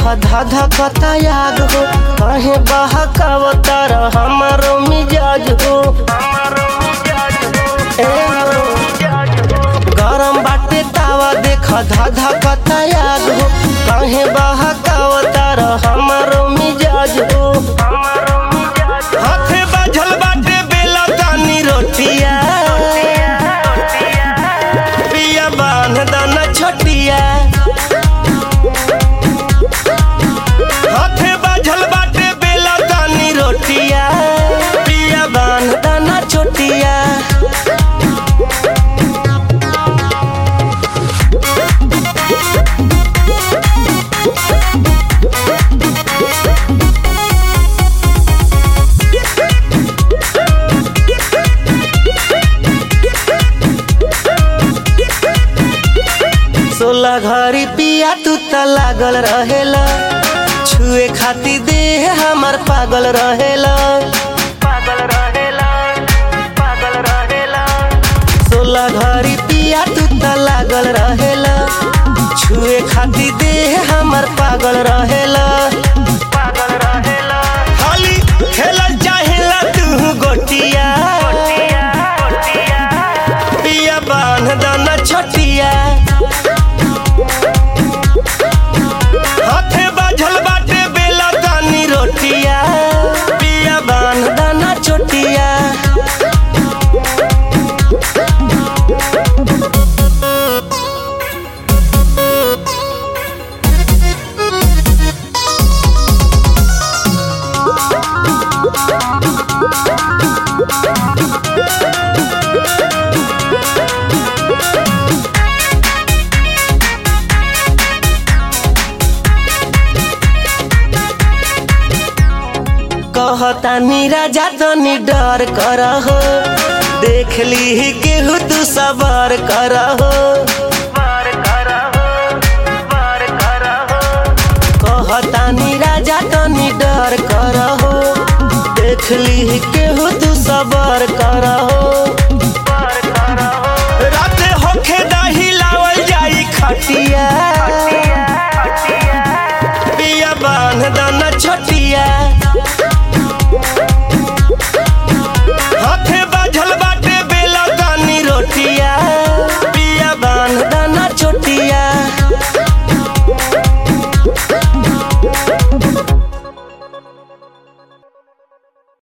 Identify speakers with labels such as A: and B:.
A: धाधा कतायाग हो कहे बहकावतार हमारो मिजाज हो ए हो। गरम बाटे तावा देख धाधा कतायाग हो कहे बहकावतार हमारो मिजाज हो हाथे बाझल बाटे बेला तानी रोटिया पिया बांध दाना छोटिया हाथे बाझल बाटे बेला तानी रोटिया पिया बांध दाना छोटिया सोलह घड़ी पिया तू त लागल रहेला छुए खाती देह हमर पागल रहेला पागल रहेला पागल रहेला सोलह घड़ी पिया तू त लागल रहेला छुए खाती देह हमर पागल रहेला पागल रहेला खाली खेलल चाहेला तू गोटिया पिया बांध दाना छोटिया हाथे बाझल बाटे बेला तानी रोटिया पिया बांध दाना छोटिया कहतानी राजा तनी डर कर हो देख ली केहू तू सबर कर हो कहतानी राजा तनी डर कर हो देख ली केहू तू सबर कर हो राते होखे दही लावल जाई खटिया